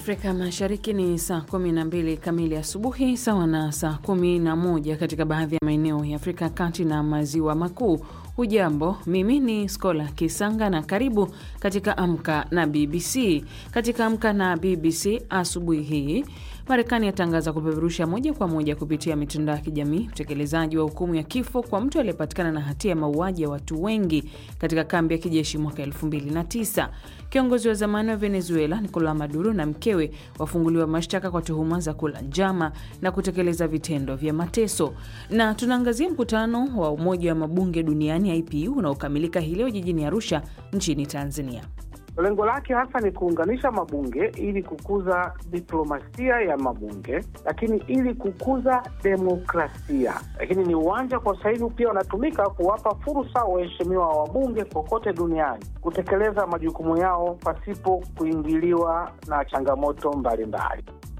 Afrika Mashariki ni saa 12 kamili asubuhi, sawa na saa 11 katika baadhi ya maeneo ya Afrika Kati na Maziwa Makuu. Hujambo, mimi ni Skola Kisanga na karibu katika Amka na BBC. Katika Amka na BBC asubuhi hii, Marekani yatangaza kupeperusha moja kwa moja kupitia mitandao ya kijamii utekelezaji wa hukumu ya kifo kwa mtu aliyepatikana na hatia ya mauaji ya watu wengi katika kambi ya kijeshi mwaka 2009. Kiongozi wa zamani wa Venezuela Nicolas Maduro na mkewe wafunguliwa mashtaka kwa tuhuma za kula njama na kutekeleza vitendo vya mateso. Na tunaangazia mkutano wa Umoja wa Mabunge Duniani IPU unaokamilika hii leo jijini Arusha nchini Tanzania. Lengo lake hasa ni kuunganisha mabunge ili kukuza diplomasia ya mabunge, lakini ili kukuza demokrasia. Lakini ni uwanja kwa sasa hivi pia unatumika kuwapa fursa waheshimiwa wa wabunge kokote duniani kutekeleza majukumu yao pasipo kuingiliwa na changamoto mbalimbali.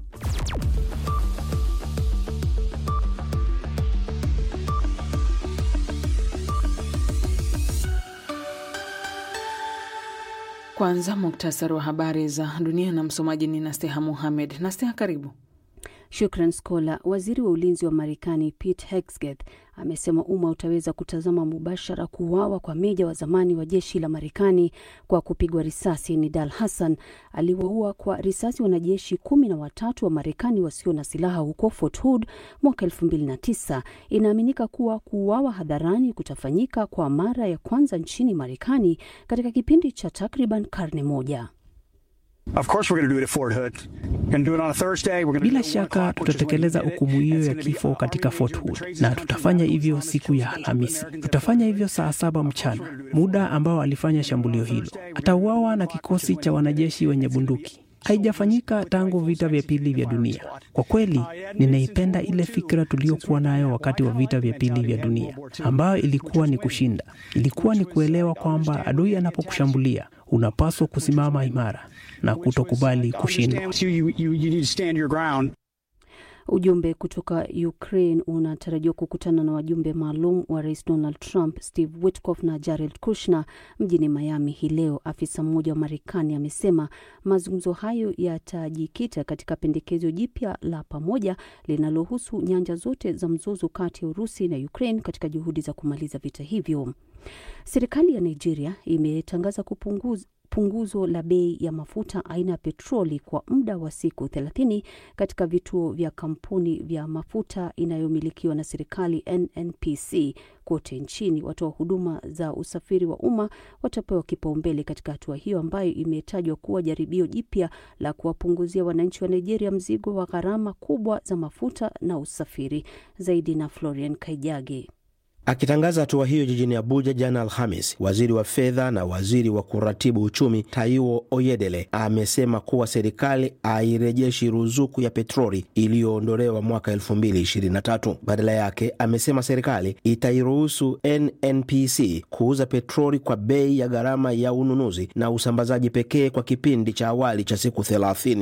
Kwanza muktasari wa habari za dunia na msomaji ni Nasteha Muhamed. Nasteha, karibu. Shukran Skola. Waziri wa ulinzi wa Marekani Pete Hegseth amesema umma utaweza kutazama mubashara kuuawa kwa meja wa zamani wa jeshi la Marekani kwa kupigwa risasi. Nidal Hassan aliwaua kwa risasi wanajeshi kumi na watatu wa Marekani wasio na silaha huko Fort Hood mwaka elfu mbili na tisa. Inaaminika kuwa kuuawa hadharani kutafanyika kwa mara ya kwanza nchini Marekani katika kipindi cha takriban karne moja. Bila shaka tutatekeleza hukumu hiyo ya kifo katika Fort Hood na tutafanya hivyo siku ya Alhamisi. Tutafanya hivyo saa saba mchana, muda ambao alifanya shambulio hilo. Atauawa na kikosi cha wanajeshi wenye bunduki. Haijafanyika tangu vita vya pili vya dunia. Kwa kweli, ninaipenda ile fikra tuliyokuwa nayo wakati wa vita vya pili vya dunia, ambayo ilikuwa ni kushinda. Ilikuwa ni kuelewa kwamba adui anapokushambulia unapaswa kusimama imara na kutokubali kushindwa. Ujumbe kutoka Ukraine unatarajiwa kukutana na wajumbe maalum wa rais Donald Trump, Steve Witkoff na Jared Kushner mjini Miami hii leo. Afisa mmoja wa Marekani amesema mazungumzo hayo yatajikita katika pendekezo jipya la pamoja linalohusu nyanja zote za mzozo kati ya Urusi na Ukraine katika juhudi za kumaliza vita hivyo. Serikali ya Nigeria imetangaza kupunguza punguzo la bei ya mafuta aina ya petroli kwa muda wa siku 30 katika vituo vya kampuni vya mafuta inayomilikiwa na serikali NNPC kote nchini. Watoa huduma za usafiri wa umma watapewa kipaumbele katika hatua hiyo ambayo imetajwa kuwa jaribio jipya la kuwapunguzia wananchi wa Nigeria mzigo wa gharama kubwa za mafuta na usafiri. Zaidi na Florian Kaijage. Akitangaza hatua hiyo jijini Abuja jana Alhamis, waziri wa fedha na waziri wa kuratibu uchumi Taiwo Oyedele amesema kuwa serikali hairejeshi ruzuku ya petroli iliyoondolewa mwaka 2023. Badala yake, amesema serikali itairuhusu NNPC kuuza petroli kwa bei ya gharama ya ununuzi na usambazaji pekee kwa kipindi cha awali cha siku 30.